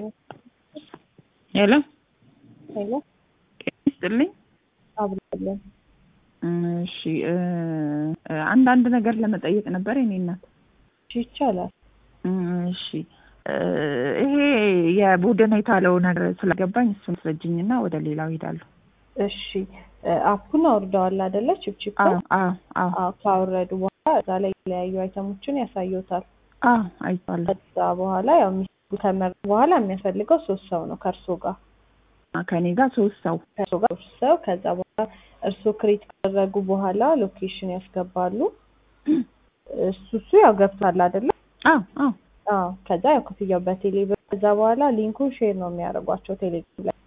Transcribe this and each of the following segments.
ሄሎ ሄሎ ይስጥልኝ። አብራለን እሺ አንዳንድ ነገር ለመጠየቅ ነበር የኔ እናት። ይቻላል። እሺ ይሄ የቡድን የተባለው ነገር ስላገባኝ እሱን ስረጅኝና ወደ ሌላው ሄዳለሁ። እሺ አፑን አውርደዋል አይደለ? ችፕችፕ አዎ አዎ አዎ አዎ። ካወረዱ በኋላ እዛ ላይ የተለያዩ አይተሞችን ያሳዩታል። አዎ አይቷለሁ። ከዛ በኋላ ያው የሚፈልጉ ከመረጡ በኋላ የሚያስፈልገው ሶስት ሰው ነው ከእርሶ ጋር ከኔ ጋር ሶስት ሰው ከእርሶ ጋር ሶስት ሰው። ከዛ በኋላ እርሶ ክሬት ካደረጉ በኋላ ሎኬሽን ያስገባሉ። እሱ እሱ ያው ገብቷል አይደለ? አዎ አዎ አዎ። ከዛ ያው ክፍያው በቴሌ ብር። ከዛ በኋላ ሊንኩን ሼር ነው የሚያደርጓቸው ቴሌግራም ላይ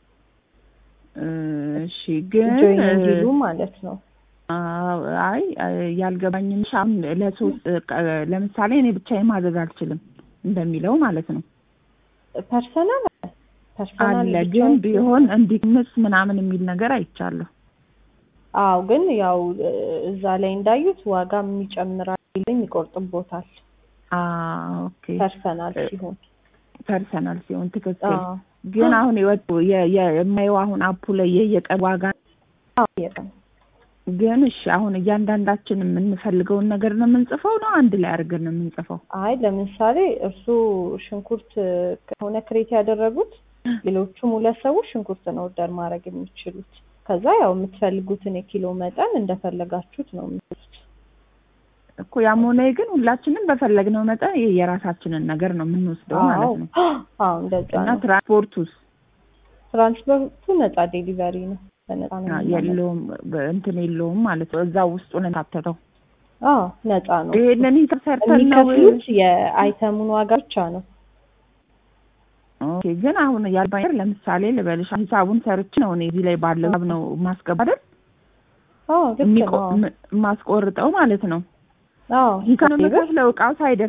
እሺ ግን ጆይን እንዲሉ ማለት ነው። አዎ፣ አይ ያልገባኝም ሻም ለሶስት ለምሳሌ እኔ ብቻዬን ማዘዝ አልችልም እንደሚለው ማለት ነው ፐርሰናል ፐርሰናል አለ ብቻ ግን ቢሆን እንዲቅንስ ምናምን የሚል ነገር አይቻለሁ። አዎ ግን ያው እዛ ላይ እንዳዩት ዋጋ የሚጨምራል ይልኝ ይቆርጥቦታል። አዎ ኦኬ ፐርሰናል ሲሆን ፐርሰናል ሲሆን ትክክል። አዎ ግን አሁን የወጡ የ- የ- የማየው አሁን አፑ ላይ የየቀን ዋጋ አዎ የቀን ግን እሺ አሁን እያንዳንዳችን የምንፈልገውን ነገር ነው የምንጽፈው ነው አንድ ላይ አድርገን ነው የምንጽፈው? አይ ለምሳሌ እርሱ ሽንኩርት ከሆነ ክሬት ያደረጉት ሌሎቹም ሁለት ሰዎች ሽንኩርት ነው ኦርደር ማድረግ የሚችሉት። ከዛ ያው የምትፈልጉትን የኪሎ መጠን እንደፈለጋችሁት ነው የምትሉት። እኮ ያም ሆነ ይህ ግን ሁላችንም በፈለግነው መጠን የ- የራሳችንን ነገር ነው የምንወስደው አዎ ማለት ነው። አዎ እንደዛ እና ነው። ትራንስፖርቱስ ትራንስፖርቱ ነፃ ዴሊቨሪ ነው። በነፃ ነው አ- የምናመጣው። የለውም በ- እንትን የለውም ማለት ነው። እዛ ውስጡ ነው የታተተው። አዎ ነፃ ነው። ይሄንን ሂሳብ ሰርተን ነው የሚከፍሉት የአይተሙን ዋጋ ብቻ ነው። ኦኬ። ግን አሁን ያልባኝ ለምሳሌ ልበልሽ ሂሳቡን ሰርች ነው እኔ እዚህ ላይ ባለው ሂሳብ ነው ማስገባ አይደል አዎ ልክ የሚቆ- ነው። ም- ማስቆርጠው ማለት ነው። አዎ ሂሳብ ብር የምከፍለው እቃው ሳይደርስ